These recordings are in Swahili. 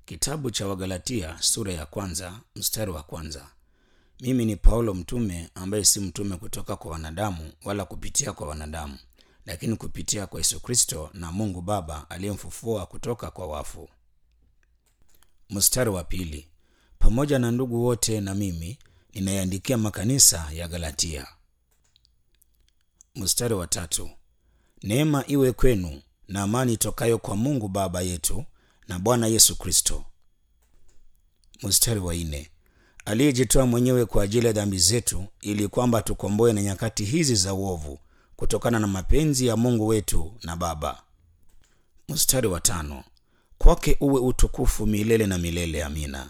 Kitabu cha Wagalatia sura ya kwanza mstari wa kwanza. Mimi ni Paulo mtume ambaye si mtume kutoka kwa wanadamu wala kupitia kwa wanadamu, lakini kupitia kwa Yesu Kristo na Mungu Baba aliyemfufua kutoka kwa wafu. Mstari wa pili. Pamoja na ndugu wote na mimi ninayaandikia makanisa ya Galatia. Mstari wa tatu. Neema iwe kwenu na amani itokayo kwa Mungu Baba yetu na Bwana Yesu Kristo. Mstari wa nne. Aliyejitoa mwenyewe kwa ajili ya dhambi zetu ili kwamba tukomboe na nyakati hizi za uovu kutokana na mapenzi ya Mungu wetu na Baba. Mstari wa tano. Kwake uwe utukufu milele na milele. Amina.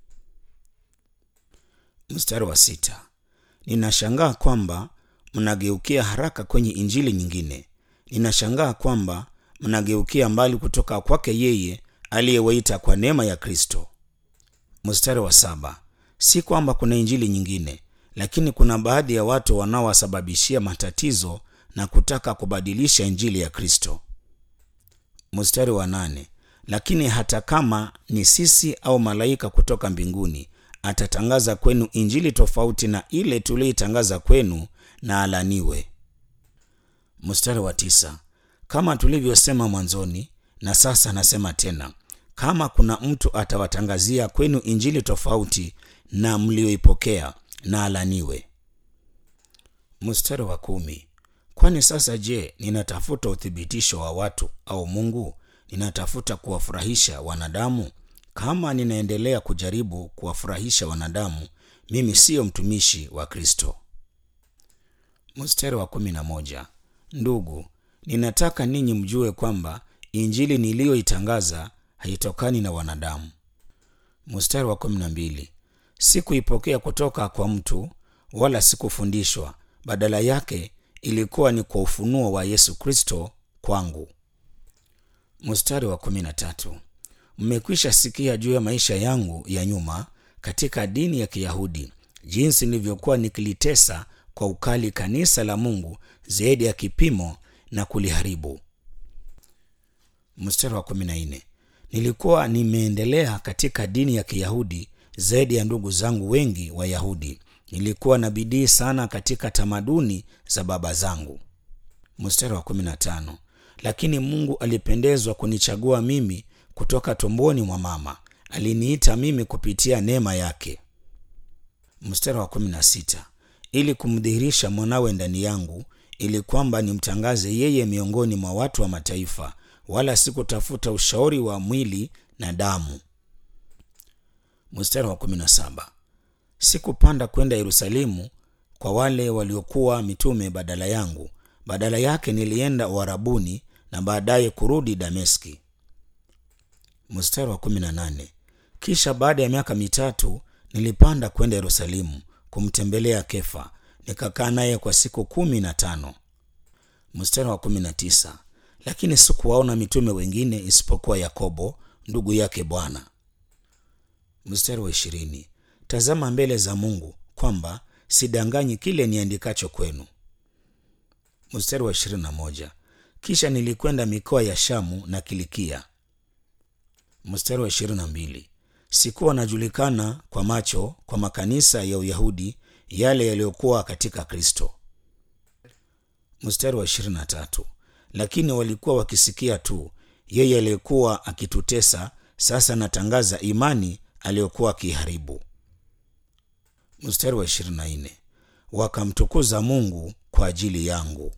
Mstari wa sita. Ninashangaa kwamba mnageukia haraka kwenye injili nyingine. Ninashangaa kwamba mnageukia mbali kutoka kwake yeye aliyewaita kwa neema ya Kristo. Mstari wa saba. Si kwamba kuna injili nyingine, lakini kuna baadhi ya watu wanaowasababishia matatizo na kutaka kubadilisha injili ya Kristo. Mstari wa nane. Lakini hata kama ni sisi au malaika kutoka mbinguni atatangaza kwenu injili tofauti na ile tuliyoitangaza kwenu, na alaniwe. Mstari wa tisa. Kama tulivyosema mwanzoni, na sasa nasema tena, kama kuna mtu atawatangazia kwenu injili tofauti na mlioipokea, na alaniwe. Mstari wa kumi. Kwani sasa je, ninatafuta uthibitisho wa watu au Mungu? Ninatafuta kuwafurahisha wanadamu? Kama ninaendelea kujaribu kuwafurahisha wanadamu, mimi siyo mtumishi wa Kristo. Mstari wa kumi na moja. Ndugu, ninataka ninyi mjue kwamba injili niliyoitangaza haitokani na wanadamu. Mstari wa kumi na mbili. Sikuipokea kutoka kwa mtu wala sikufundishwa, badala yake ilikuwa ni kwa ufunuo wa Yesu Kristo kwangu. Mstari wa kumi na tatu. Mmekwisha sikia juu ya maisha yangu ya nyuma katika dini ya Kiyahudi, jinsi nilivyokuwa nikilitesa kwa ukali kanisa la Mungu zaidi ya kipimo na kuliharibu. Mstari wa kumi na nne. Nilikuwa nimeendelea katika dini ya Kiyahudi zaidi ya ndugu zangu wengi Wayahudi. Nilikuwa na bidii sana katika tamaduni za baba zangu. Mstari wa kumi na tano. Lakini Mungu alipendezwa kunichagua mimi kutoka tumboni mwa mama, aliniita mimi kupitia neema yake. Mstari wa kumi na sita. Ili kumdhihirisha mwanawe ndani yangu, ili kwamba nimtangaze yeye miongoni mwa watu wa mataifa, wala sikutafuta ushauri wa mwili na damu. Mstari wa kumi na saba. Sikupanda kwenda Yerusalemu kwa wale waliokuwa mitume badala yangu, badala yake nilienda Uarabuni na baadaye kurudi Dameski. Mstari wa kumi na nane. Kisha baada ya miaka mitatu nilipanda kwenda Yerusalemu kumtembelea Kefa, nikakaa naye kwa siku kumi na tano. Mstari wa kumi na tisa. Lakini sikuwaona mitume wengine isipokuwa Yakobo ndugu yake Bwana. Mstari wa ishirini. Tazama mbele za Mungu kwamba sidanganyi kile niandikacho kwenu. Mstari wa ishirini na moja. Kisha nilikwenda mikoa ya Shamu na Kilikia. Mstari wa ishirini na mbili. Sikuwa najulikana kwa macho kwa makanisa ya Uyahudi yale yaliyokuwa katika Kristo. Mstari wa ishirini na tatu. Lakini walikuwa wakisikia tu yeye aliyekuwa akitutesa, sasa natangaza imani aliyokuwa akiharibu. Mstari wa ishirini na nne. Wakamtukuza Mungu kwa ajili yangu.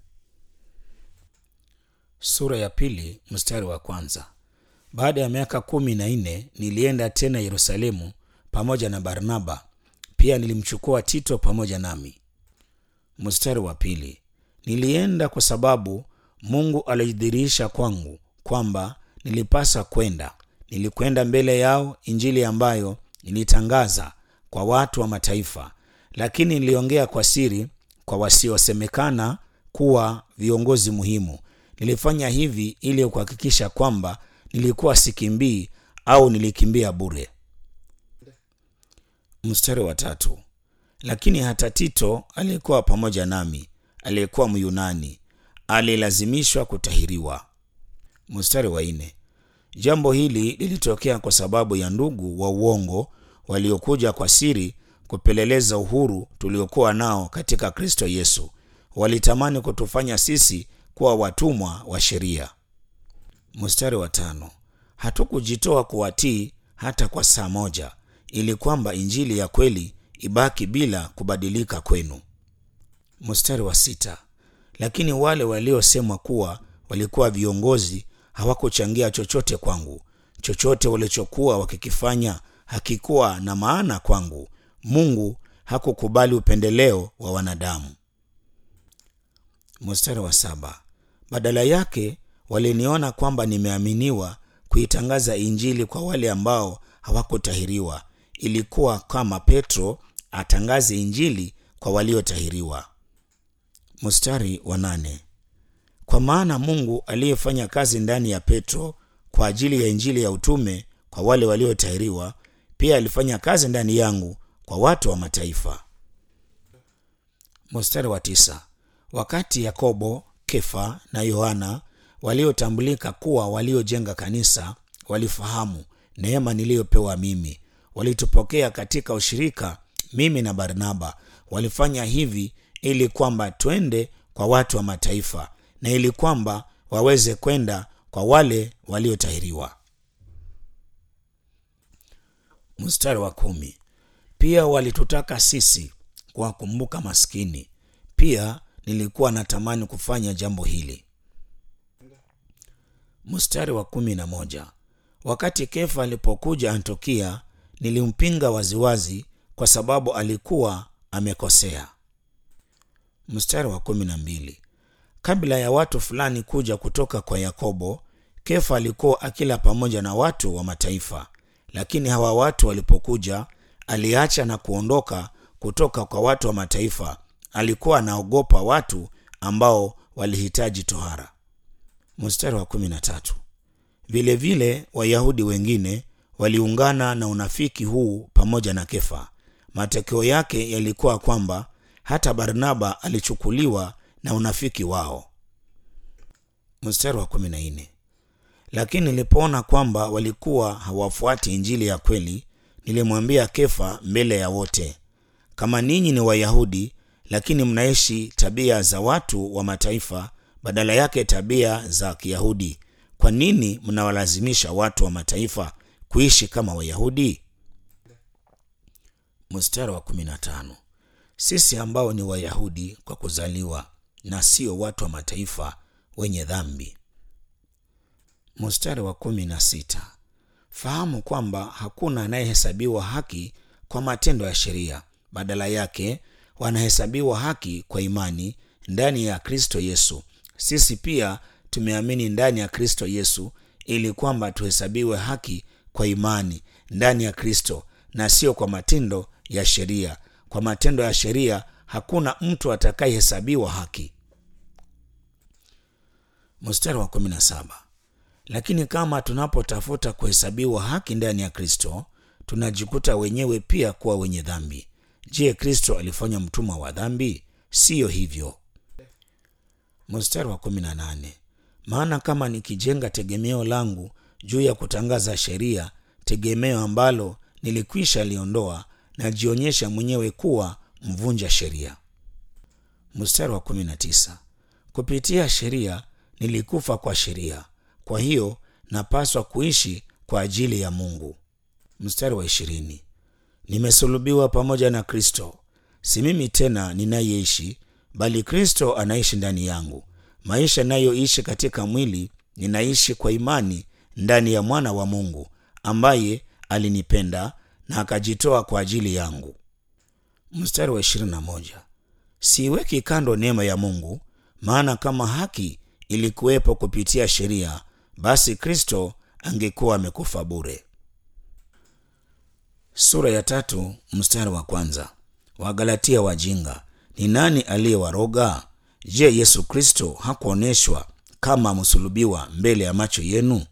Sura ya pili mstari wa kwanza. Baada ya miaka kumi na nne nilienda tena Yerusalemu pamoja na Barnaba, pia nilimchukua Tito pamoja nami. Mstari wa pili. Nilienda kwa sababu Mungu alijidhihirisha kwangu kwamba nilipasa kwenda. Nilikwenda mbele yao injili ambayo nilitangaza kwa watu wa mataifa, lakini niliongea kwa siri kwa wasiosemekana kuwa viongozi muhimu. Nilifanya hivi ili kuhakikisha kwamba nilikuwa sikimbii au nilikimbia bure. Mstari wa tatu. Lakini hata Tito aliyekuwa pamoja nami, aliyekuwa Myunani, alilazimishwa kutahiriwa. Mstari wa nne. Jambo hili lilitokea kwa sababu ya ndugu wa uongo waliokuja kwa siri kupeleleza uhuru tuliokuwa nao katika Kristo Yesu. Walitamani kutufanya sisi kuwa watumwa wa sheria. Mstari wa tano, hatukujitoa kuwatii hata kwa saa moja, ili kwamba injili ya kweli ibaki bila kubadilika kwenu. Mstari wa sita, lakini wale waliosemwa kuwa walikuwa viongozi hawakuchangia chochote kwangu. Chochote walichokuwa wakikifanya hakikuwa na maana kwangu. Mungu hakukubali upendeleo wa wanadamu. Mstari wa saba, badala yake waliniona kwamba nimeaminiwa kuitangaza injili kwa wale ambao hawakutahiriwa. Ilikuwa kama Petro atangaze injili kwa waliotahiriwa. Mstari wa nane, kwa maana Mungu aliyefanya kazi ndani ya Petro kwa ajili ya injili ya utume kwa wale waliotahiriwa pia alifanya kazi ndani yangu kwa watu wa mataifa. Mstari wa tisa, wakati Yakobo, Kefa na Yohana waliotambulika kuwa waliojenga kanisa walifahamu neema niliyopewa mimi, walitupokea katika ushirika mimi na Barnaba. Walifanya hivi ili kwamba twende kwa watu wa mataifa na ili kwamba waweze kwenda kwa wale waliotahiriwa. Mstari wa kumi, pia walitutaka sisi kuwakumbuka maskini. Pia nilikuwa natamani kufanya jambo hili. Mstari wa kumi na moja, wakati Kefa alipokuja Antiokia nilimpinga waziwazi kwa sababu alikuwa amekosea. Mstari wa kumi na mbili, kabla ya watu fulani kuja kutoka kwa Yakobo, Kefa alikuwa akila pamoja na watu wa mataifa, lakini hawa watu walipokuja, aliacha na kuondoka kutoka kwa watu wa mataifa. Alikuwa anaogopa watu ambao walihitaji tohara. Mstari wa kumi na tatu, vilevile Wayahudi wengine waliungana na unafiki huu pamoja na Kefa. Matokeo yake yalikuwa kwamba hata Barnaba alichukuliwa na unafiki wao. Mstari wa kumi na nne, lakini nilipoona kwamba walikuwa hawafuati injili ya kweli, nilimwambia Kefa mbele ya wote, kama ninyi ni Wayahudi lakini mnaishi tabia za watu wa mataifa badala yake tabia za Kiyahudi, kwa nini mnawalazimisha watu wa mataifa kuishi kama Wayahudi? Mstari wa kumi na tano, sisi ambao ni Wayahudi kwa kuzaliwa na sio watu wa mataifa wenye dhambi. Mstari wa kumi na sita, fahamu kwamba hakuna anayehesabiwa haki kwa matendo ya sheria, badala yake wanahesabiwa haki kwa imani ndani ya Kristo Yesu. Sisi pia tumeamini ndani ya Kristo Yesu ili kwamba tuhesabiwe haki kwa imani ndani ya Kristo na sio kwa matendo ya sheria. Kwa matendo ya sheria hakuna mtu atakayehesabiwa haki. Mstari wa kumi na saba, lakini kama tunapotafuta kuhesabiwa haki ndani ya Kristo tunajikuta wenyewe pia kuwa wenye dhambi. Je, Kristo alifanya mtumwa wa dhambi? Siyo hivyo. Mstari wa kumi na nane, maana kama nikijenga tegemeo langu juu ya kutangaza sheria, tegemeo ambalo nilikwisha liondoa, najionyesha mwenyewe kuwa mvunja sheria. Mstari wa kumi na tisa, kupitia sheria nilikufa kwa sheria, kwa hiyo napaswa kuishi kwa ajili ya Mungu. Mstari wa ishirini, nimesulubiwa pamoja na Kristo, si mimi tena ninayeishi, bali Kristo anaishi ndani yangu. Maisha nayoishi katika mwili ninaishi kwa imani ndani ya mwana wa Mungu ambaye alinipenda na akajitoa kwa ajili yangu. Mstari wa ishirini na moja, siiweki kando neema ya Mungu, maana kama haki ilikuwepo kupitia sheria, basi Kristo angekuwa amekufa bure. Sura ya tatu mstari wa kwanza. Wagalatia wajinga, ni nani aliyewaroga? Je, Yesu Kristo hakuonyeshwa kama msulubiwa mbele ya macho yenu?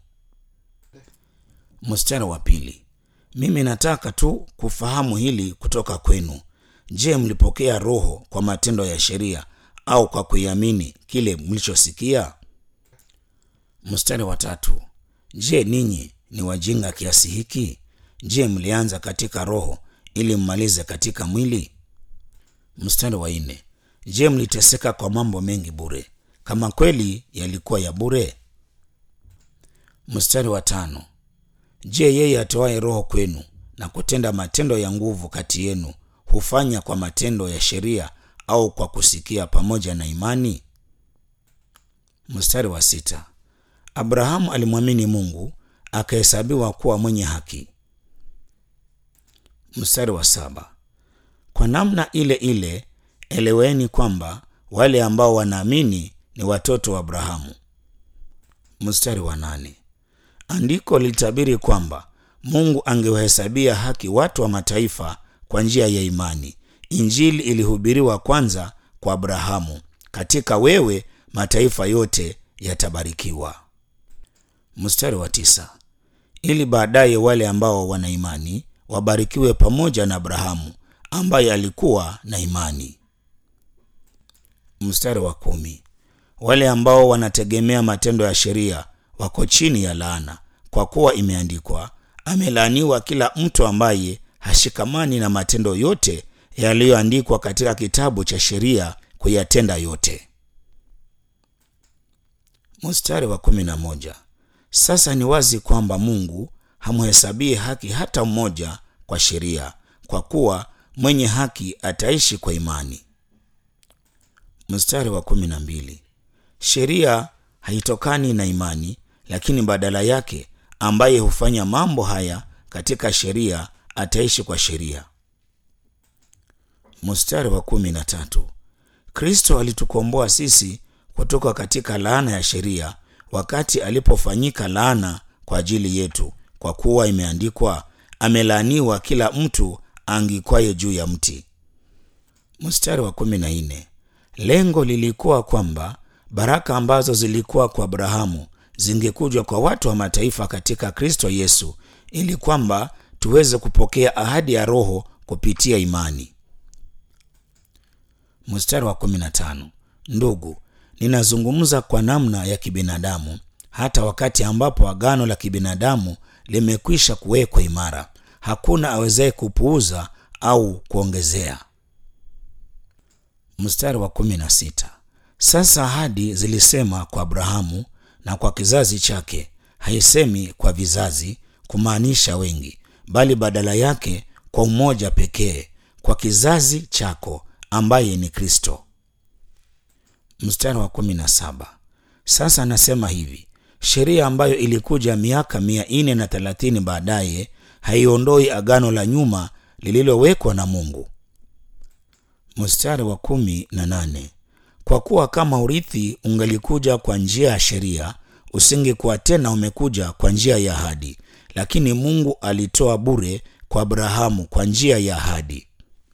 Mstari wa pili. Mimi nataka tu kufahamu hili kutoka kwenu. Je, mlipokea Roho kwa matendo ya sheria au kwa kuiamini kile mlichosikia? Mstari wa tatu. Je, ninyi ni wajinga kiasi hiki? Je, mlianza katika roho ili mmalize katika mwili? Mstari wa nne. Je, mliteseka kwa mambo mengi bure, kama kweli yalikuwa ya bure? Mstari wa tano. Je, yeye atoaye roho kwenu na kutenda matendo ya nguvu kati yenu hufanya kwa matendo ya sheria au kwa kusikia pamoja na imani? Mstari wa sita. Abrahamu alimwamini Mungu akahesabiwa kuwa mwenye haki. Mstari wa saba. Kwa namna ile ile eleweni kwamba wale ambao wanaamini ni watoto wa Abrahamu. Mstari wa nane. Andiko lilitabiri kwamba Mungu angewahesabia haki watu wa mataifa kwa njia ya imani. Injili ilihubiriwa kwanza kwa Abrahamu, katika wewe mataifa yote yatabarikiwa. Mstari wa tisa. Ili baadaye wale ambao wana imani wabarikiwe pamoja na Abrahamu ambaye alikuwa na imani. Mstari wa kumi. Wale ambao wanategemea matendo ya sheria wako chini ya laana, kwa kuwa imeandikwa, amelaaniwa kila mtu ambaye hashikamani na matendo yote yaliyoandikwa katika kitabu cha sheria kuyatenda yote. Mstari wa kumi na moja. Sasa ni wazi kwamba Mungu hamhesabie haki hata mmoja kwa sheria, kwa kuwa mwenye haki ataishi kwa imani. Mstari wa kumi na mbili. Sheria haitokani na imani, lakini badala yake ambaye hufanya mambo haya katika sheria ataishi kwa sheria. Mstari wa kumi na tatu. Kristo alitukomboa sisi kutoka katika laana ya sheria wakati alipofanyika laana kwa ajili yetu, kwa kuwa imeandikwa, amelaaniwa kila mtu angikwaye juu ya mti. Mstari wa kumi na nne. Lengo lilikuwa kwamba baraka ambazo zilikuwa kwa Abrahamu zingekuja kwa watu wa mataifa katika Kristo Yesu, ili kwamba tuweze kupokea ahadi ya Roho kupitia imani. Mstari wa 15. Ndugu, ninazungumza kwa namna ya kibinadamu, hata wakati ambapo agano la kibinadamu limekwisha kuwekwa imara, hakuna awezaye kupuuza au kuongezea. Mstari wa 16. Sasa ahadi zilisema kwa Abrahamu na kwa kizazi chake, haisemi kwa vizazi, kumaanisha wengi, bali badala yake kwa umoja pekee, kwa kizazi chako ambaye ni Kristo. Mstari wa kumi na saba. Sasa anasema hivi, sheria ambayo ilikuja miaka mia nne na thelathini baadaye haiondoi agano la nyuma lililowekwa na Mungu. Mstari wa kumi na nane. Kwa kuwa kama urithi ungalikuja kwa njia ya sheria, usingekuwa tena umekuja kwa njia ya ahadi, lakini Mungu alitoa bure kwa Abrahamu kwa njia ya ahadi.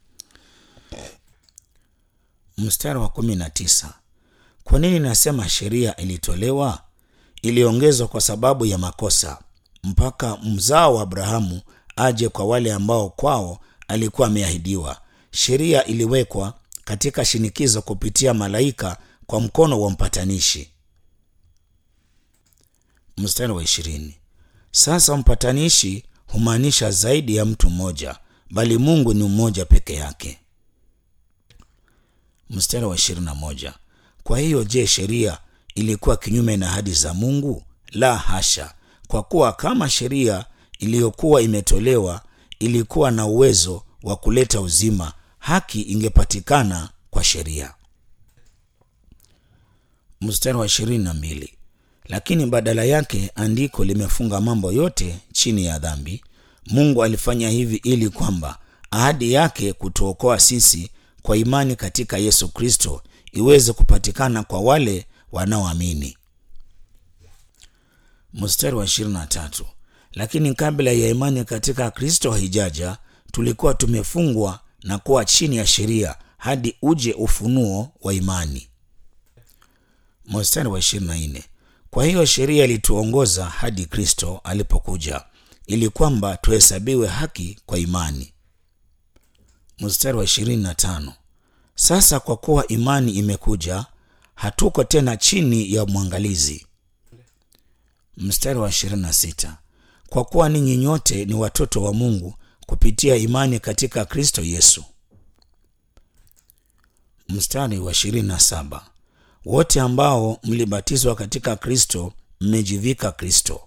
Mstari wa kumi na tisa. Kwa nini nasema sheria ilitolewa? Iliongezwa kwa sababu ya makosa, mpaka mzao wa Abrahamu aje kwa wale ambao kwao alikuwa ameahidiwa. Sheria iliwekwa katika shinikizo kupitia malaika kwa mkono wa mpatanishi. Mstari wa ishirini. Sasa mpatanishi humaanisha zaidi ya mtu mmoja, bali Mungu ni mmoja peke yake. Mstari wa ishirini na moja. Kwa hiyo je, sheria ilikuwa kinyume na ahadi za Mungu? La hasha, kwa kuwa kama sheria iliyokuwa imetolewa ilikuwa na uwezo wa kuleta uzima, haki ingepatikana kwa sheria. Mstari wa ishirini na mbili. Lakini badala yake andiko limefunga mambo yote chini ya dhambi. Mungu alifanya hivi ili kwamba ahadi yake kutuokoa sisi kwa imani katika Yesu Kristo iweze kupatikana kwa wale wanaoamini. Mstari wa 23. Lakini kabla ya imani katika Kristo haijaja, tulikuwa tumefungwa na kuwa chini ya sheria hadi uje ufunuo wa imani. Mstari wa 24. Kwa hiyo sheria ilituongoza hadi Kristo alipokuja ili kwamba tuhesabiwe haki kwa imani. Mstari wa 25. Sasa kwa kuwa imani imekuja, hatuko tena chini ya mwangalizi. Mstari wa 26, kwa kuwa ninyi nyote ni watoto wa Mungu kupitia imani katika Kristo Yesu. Mstari wa 27, wote ambao mlibatizwa katika Kristo mmejivika Kristo.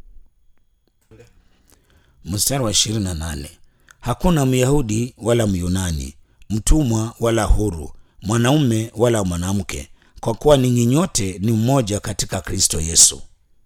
Mstari wa 28, hakuna Myahudi wala Myunani, mtumwa wala huru, mwanaume wala mwanamke, kwa kuwa ninyi nyote ni mmoja katika Kristo Yesu.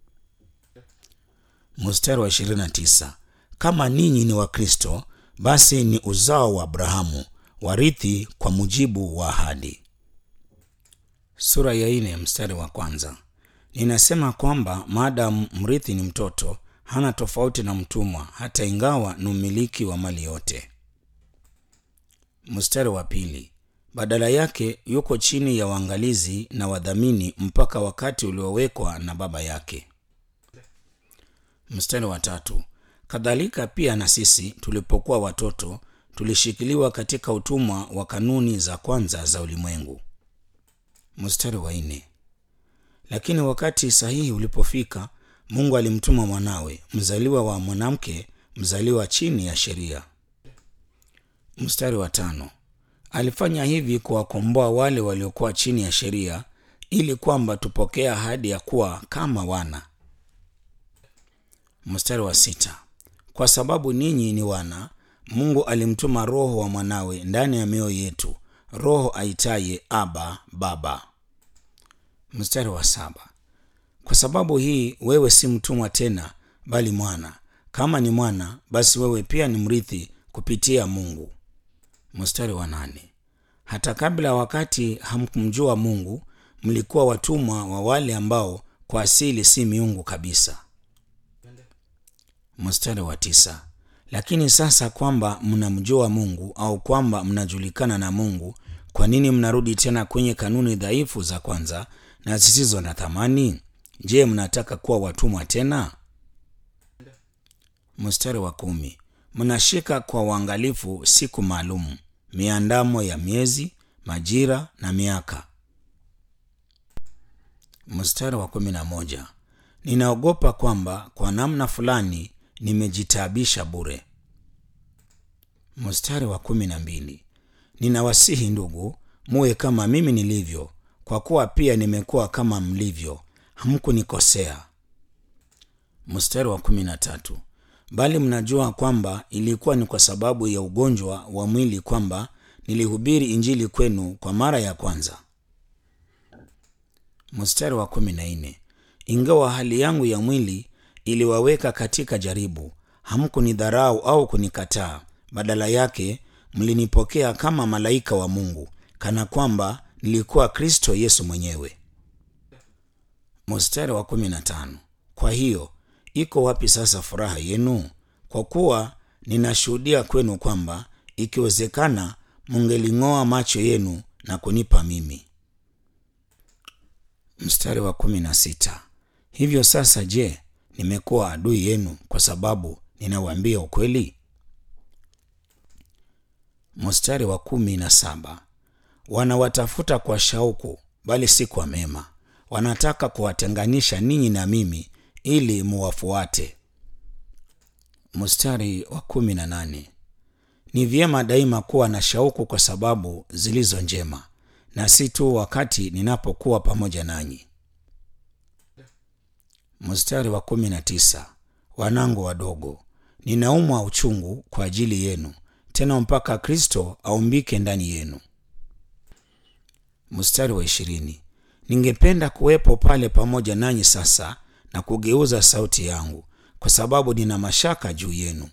Mstari wa 29, kama ninyi ni wa Kristo, basi ni uzao wa Abrahamu, warithi kwa mujibu wa ahadi. Sura ya ine mstari wa kwanza. Ninasema kwamba maadamu mrithi ni mtoto, hana tofauti na mtumwa, hata ingawa ni umiliki wa mali yote. Mstari wa pili. Badala yake yuko chini ya waangalizi na wadhamini mpaka wakati uliowekwa na baba yake. Mstari wa tatu. Kadhalika pia na sisi tulipokuwa watoto tulishikiliwa katika utumwa wa kanuni za kwanza za ulimwengu. Mstari wa nne. Lakini wakati sahihi ulipofika, Mungu alimtuma mwanawe mzaliwa wa mwanamke, mzaliwa chini ya sheria. Mstari wa tano. Alifanya hivi kuwakomboa wale waliokuwa chini ya sheria, ili kwamba tupokee ahadi ya kuwa kama wana. Mstari wa sita. Kwa sababu ninyi ni wana, Mungu alimtuma Roho wa mwanawe ndani ya mioyo yetu, Roho aitaye Aba, Baba. Mstari wa saba. Kwa sababu hii wewe si mtumwa tena, bali mwana. Kama ni mwana, basi wewe pia ni mrithi kupitia Mungu. Mstari wa nane. Hata kabla wakati hamkumjua Mungu, mlikuwa watumwa wa wale ambao kwa asili si miungu kabisa. Mstari wa tisa. Lakini sasa kwamba mnamjua Mungu au kwamba mnajulikana na Mungu, kwa nini mnarudi tena kwenye kanuni dhaifu za kwanza na zisizo na thamani? Je, mnataka kuwa watumwa tena? Mstari wa kumi. Mnashika kwa uangalifu siku maalum, miandamo ya miezi, majira na miaka. Mstari wa kumi na moja. Ninaogopa kwamba kwa namna fulani nimejitaabisha bure. Mstari wa kumi na mbili. Ninawasihi ndugu, muwe kama mimi nilivyo, kwa kuwa pia nimekuwa kama mlivyo, hamkunikosea. Mstari wa kumi na tatu. Bali mnajua kwamba ilikuwa ni kwa sababu ya ugonjwa wa mwili kwamba nilihubiri Injili kwenu kwa mara ya kwanza. Mstari wa kumi na nne. Ingawa hali yangu ya mwili iliwaweka katika jaribu, hamkunidharau au kunikataa. Badala yake mlinipokea kama malaika wa Mungu, kana kwamba nilikuwa Kristo Yesu mwenyewe. Mstari wa kumi na tano. Kwa hiyo iko wapi sasa furaha yenu? Kwa kuwa ninashuhudia kwenu kwamba ikiwezekana, mungeling'oa macho yenu na kunipa mimi. Mstari wa kumi na sita. Hivyo sasa, je, nimekuwa adui yenu kwa sababu ninawaambia ukweli? Mstari wa kumi na saba. Wanawatafuta kwa shauku, bali si kwa mema. Wanataka kuwatenganisha ninyi na mimi ili muwafuate. Mstari wa kumi na nane. Ni vyema daima kuwa na shauku kwa sababu zilizo njema, na si tu wakati ninapokuwa pamoja nanyi. Mstari wa kumi na tisa. Wanangu wadogo, ninaumwa uchungu kwa ajili yenu, tena mpaka Kristo aumbike ndani yenu. Mstari wa ishirini. Ningependa kuwepo pale pamoja nanyi sasa na kugeuza sauti yangu, kwa sababu nina mashaka juu yenu.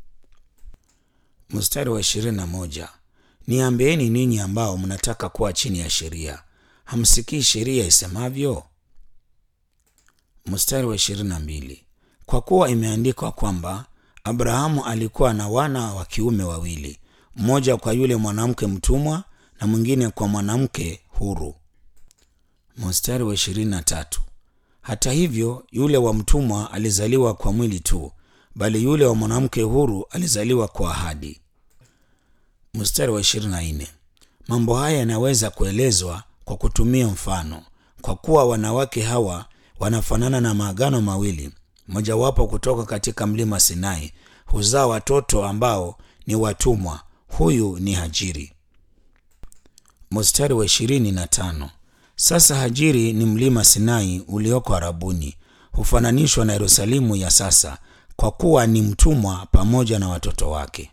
Mstari wa ishirini na moja. Niambieni ninyi ambao mnataka kuwa chini ya sheria, hamsikii sheria isemavyo? Mstari wa ishirini na mbili. Kwa kuwa imeandikwa kwamba Abrahamu alikuwa na wana wa kiume wawili, mmoja kwa yule mwanamke mtumwa na mwingine kwa mwanamke huru. Mstari wa ishirini na tatu. Hata hivyo yule wa mtumwa alizaliwa kwa mwili tu, bali yule wa mwanamke huru alizaliwa kwa ahadi. Mstari wa ishirini na nne. Mambo haya yanaweza kuelezwa kwa kutumia mfano, kwa kuwa wanawake hawa wanafanana na maagano mawili, mojawapo kutoka katika mlima Sinai, huzaa watoto ambao ni watumwa. Huyu ni Hajiri. Mstari wa ishirini na tano. Sasa Hajiri ni mlima Sinai ulioko Arabuni, hufananishwa na Yerusalemu ya sasa, kwa kuwa ni mtumwa pamoja na watoto wake.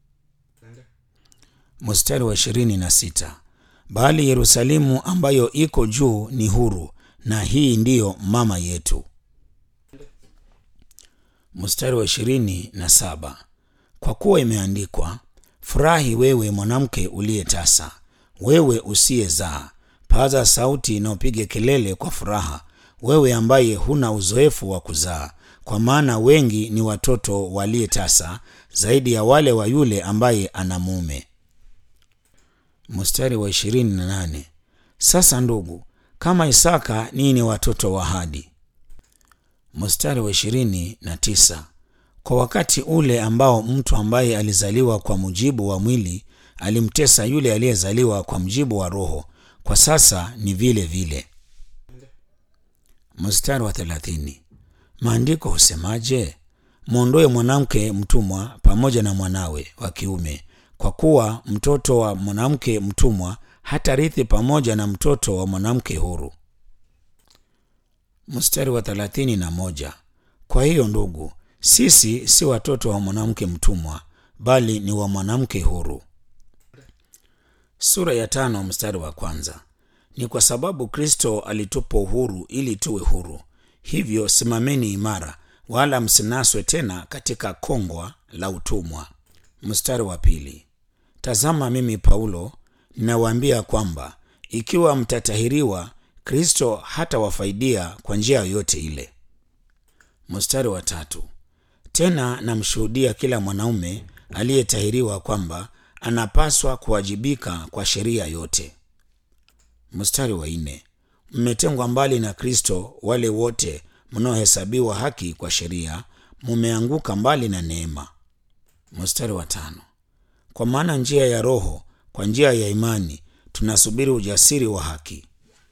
Mstari wa ishirini na sita. Bali Yerusalemu ambayo iko juu ni huru, na hii ndiyo mama yetu. Mstari wa ishirini na saba. Kwa kuwa imeandikwa, furahi wewe mwanamke uliye tasa, wewe usiyezaa, paza sauti na upige kelele kwa furaha, wewe ambaye huna uzoefu wa kuzaa, kwa maana wengi ni watoto waliye tasa, zaidi ya wale wa yule ambaye ana mume. Mstari wa ishirini na nane. Sasa ndugu, kama Isaka ninyi ni watoto wa ahadi. Mstari wa ishirini na tisa. Kwa wakati ule ambao mtu ambaye alizaliwa kwa mujibu wa mwili alimtesa yule aliyezaliwa kwa mujibu wa Roho, kwa sasa ni vile vile. Mstari wa thelathini. Maandiko husemaje? Mwondoe mwanamke mtumwa pamoja na mwanawe wa kiume, kwa kuwa mtoto wa mwanamke mtumwa hatarithi pamoja na mtoto wa mwanamke huru. Mstari wa thelathini na moja. Kwa hiyo ndugu, sisi si watoto wa mwanamke mtumwa, bali ni wa mwanamke huru. Sura ya tano mstari wa kwanza. Ni kwa sababu Kristo alitupa uhuru ili tuwe huru. Hivyo simameni imara, wala msinaswe tena katika kongwa la utumwa. Mstari wa pili. Tazama, mimi Paulo ninawaambia kwamba ikiwa mtatahiriwa, Kristo hatawafaidia kwa njia yoyote ile. Mstari wa tatu. Tena namshuhudia kila mwanaume aliyetahiriwa kwamba anapaswa kuwajibika kwa sheria yote. Mstari wa nne. Mmetengwa mbali na Kristo wale wote mnaohesabiwa haki kwa sheria, mumeanguka mbali na neema. Mstari wa tano. Kwa maana njia ya Roho, kwa njia ya imani tunasubiri ujasiri wa haki.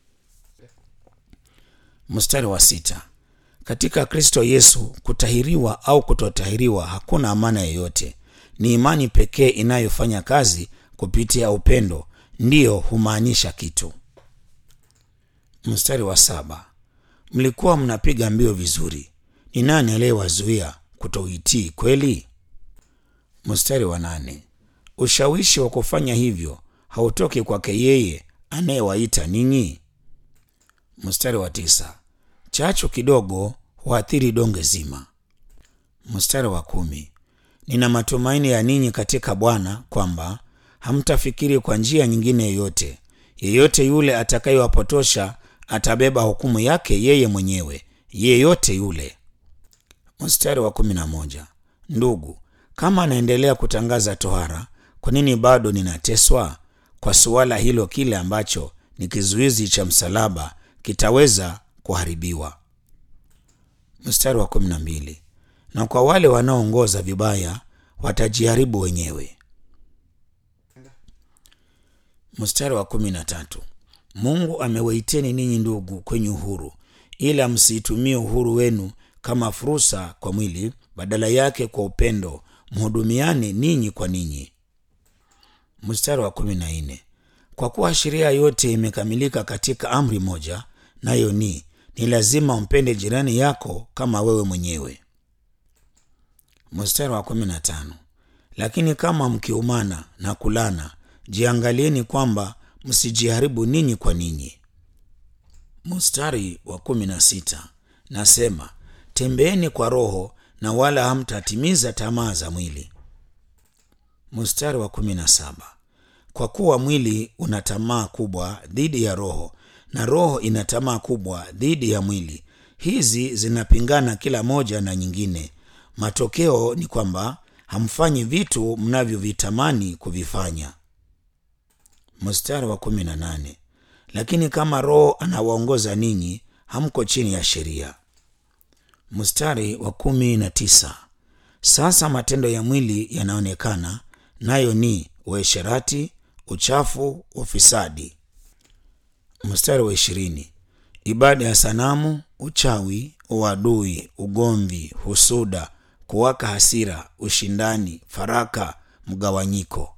Mstari wa sita. Katika Kristo Yesu kutahiriwa au kutotahiriwa hakuna amana yoyote. Ni imani pekee inayofanya kazi kupitia upendo ndiyo humaanisha kitu. Mstari wa saba. Mlikuwa mnapiga mbio vizuri, ni nani aliyewazuia kutoitii kweli? Mstari wa nane. Ushawishi wa kufanya hivyo hautoki kwake yeye anayewaita ninyi. Mstari wa tisa. Chachu kidogo huathiri donge zima. Mstari wa kumi. Nina matumaini ya ninyi katika Bwana kwamba hamtafikiri kwa njia nyingine yoyote. Yeyote yule atakayewapotosha atabeba hukumu yake yeye mwenyewe, yeyote yule. Mstari wa kumi na moja. Ndugu, kama anaendelea kutangaza tohara, kwa nini bado ninateswa kwa suala hilo? Kile ambacho ni kizuizi cha msalaba kitaweza kuharibiwa. Mstari wa kumi na mbili. Na kwa wale wanaoongoza vibaya watajiharibu wenyewe. Mstari wa kumi na tatu. Mungu amewaiteni ninyi ndugu kwenye uhuru, ila msiitumie uhuru wenu kama fursa kwa mwili, badala yake kwa upendo mhudumiane ninyi kwa ninyi. Mstari wa kumi na nne. Kwa kuwa sheria yote imekamilika katika amri moja, nayo ni ni lazima umpende jirani yako kama wewe mwenyewe. Mstari wa kumi na tano. Lakini kama mkiumana na kulana, jiangalieni kwamba msijiharibu ninyi kwa ninyi. Mstari wa kumi na sita. Nasema tembeeni kwa Roho na wala hamtatimiza tamaa za mwili. Mstari wa kumi na saba. Kwa kuwa mwili una tamaa kubwa dhidi ya Roho na Roho ina tamaa kubwa dhidi ya mwili. Hizi zinapingana kila moja na nyingine. Matokeo ni kwamba hamfanyi vitu mnavyovitamani kuvifanya. Mstari wa kumi na nane. Lakini kama Roho anawaongoza ninyi, hamko chini ya sheria. Mstari wa kumi na tisa. Sasa matendo ya mwili yanaonekana, nayo ni uasherati, uchafu, ufisadi. Mstari wa ishirini. ibada ya sanamu uchawi uadui ugomvi husuda kuwaka hasira ushindani faraka mgawanyiko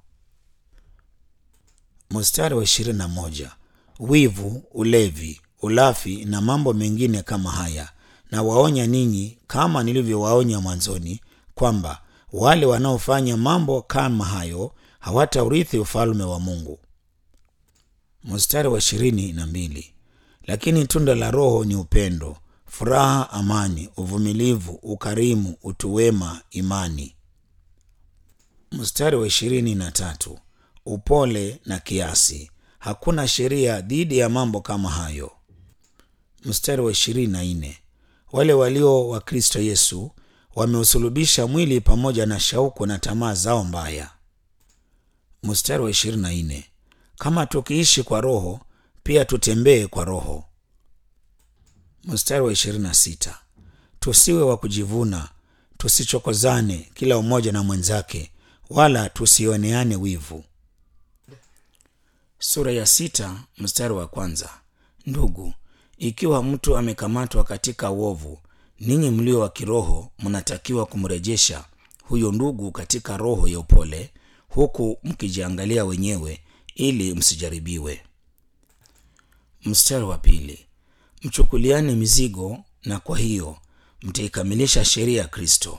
mstari wa ishirini na moja wivu ulevi ulafi na mambo mengine kama haya na waonya ninyi kama nilivyowaonya mwanzoni kwamba wale wanaofanya mambo kama hayo hawataurithi ufalme wa mungu mstari wa ishirini na mbili lakini tunda la roho ni upendo furaha amani uvumilivu ukarimu utuwema imani mstari wa ishirini na tatu upole na kiasi hakuna sheria dhidi ya mambo kama hayo mstari wa ishirini na nne wale walio wa kristo yesu wameusulubisha mwili pamoja na shauku na tamaa zao mbaya mstari wa ishirini na nne kama tukiishi kwa roho pia tutembee kwa roho mstari wa ishirini na sita tusiwe wa kujivuna tusichokozane kila umoja na mwenzake wala tusioneane wivu sura ya sita mstari wa kwanza ndugu ikiwa mtu amekamatwa katika uovu ninyi mlio wa kiroho mnatakiwa kumrejesha huyo ndugu katika roho ya upole huku mkijiangalia wenyewe ili msijaribiwe mstari wa pili mchukuliane mizigo na kwa hiyo mtaikamilisha sheria ya kristo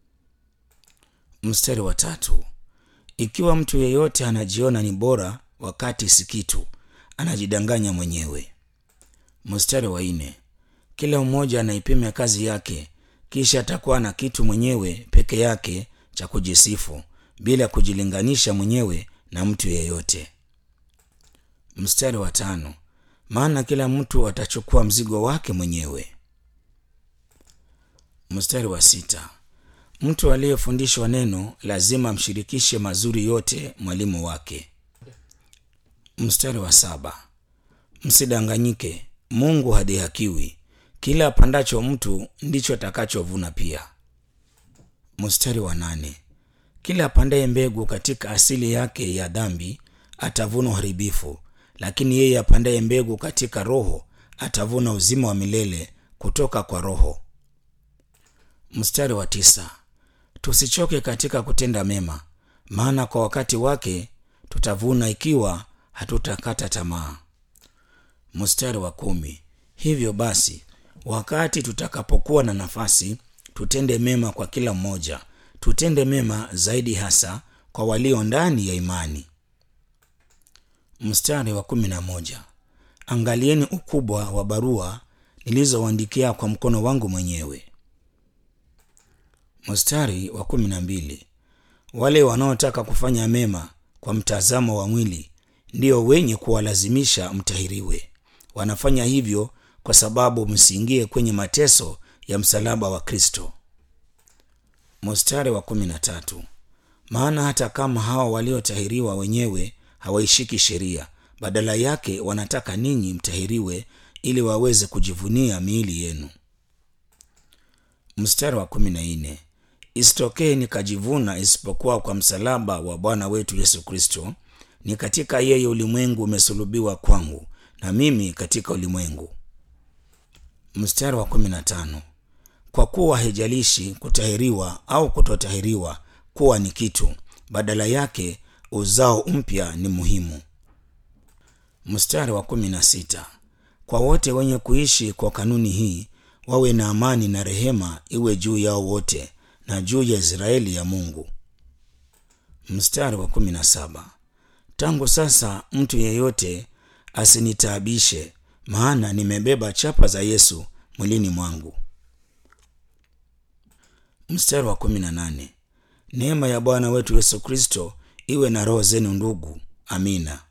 mstari wa tatu ikiwa mtu yeyote anajiona ni bora wakati si kitu anajidanganya mwenyewe mstari wa nne kila mmoja anaipima kazi yake kisha atakuwa na kitu mwenyewe peke yake cha kujisifu bila kujilinganisha mwenyewe na mtu yeyote mstari wa tano maana kila mtu atachukua mzigo wake mwenyewe mstari wa sita mtu aliyefundishwa neno lazima amshirikishe mazuri yote mwalimu wake mstari wa saba msidanganyike mungu hadhihakiwi kila apandacho mtu ndicho atakachovuna pia mstari wa nane kila apandaye mbegu katika asili yake ya dhambi atavuna uharibifu lakini yeye apandaye mbegu katika roho atavuna uzima wa milele kutoka kwa roho mstari wa tisa tusichoke katika kutenda mema maana kwa wakati wake tutavuna ikiwa hatutakata tamaa mstari wa kumi hivyo basi wakati tutakapokuwa na nafasi tutende mema kwa kila mmoja tutende mema zaidi hasa kwa walio ndani ya imani mstari wa kumi na moja angalieni ukubwa wa barua nilizowaandikia kwa mkono wangu mwenyewe mstari wa kumi na mbili wale wanaotaka kufanya mema kwa mtazamo wa mwili ndio wenye kuwalazimisha mtahiriwe wanafanya hivyo kwa sababu msiingie kwenye mateso ya msalaba wa kristo mstari wa kumi na tatu maana hata kama hawa waliotahiriwa wenyewe hawaishiki sheria badala yake wanataka ninyi mtahiriwe ili waweze kujivunia miili yenu mstari wa kumi na nne isitokee nikajivuna isipokuwa kwa msalaba wa bwana wetu yesu kristo ni katika yeye ulimwengu umesulubiwa kwangu na mimi katika ulimwengu mstari wa kumi na tano kwa kuwa haijalishi kutahiriwa au kutotahiriwa kuwa ni kitu badala yake uzao mpya ni muhimu mstari wa kumi na sita kwa wote wenye kuishi kwa kanuni hii wawe na amani na rehema iwe juu yao wote na juu ya israeli ya mungu mstari wa kumi na saba tangu sasa mtu yeyote asinitaabishe maana nimebeba chapa za yesu mwilini mwangu mstari wa kumi na nane neema ya bwana wetu yesu kristo iwe na roho zenu ndugu amina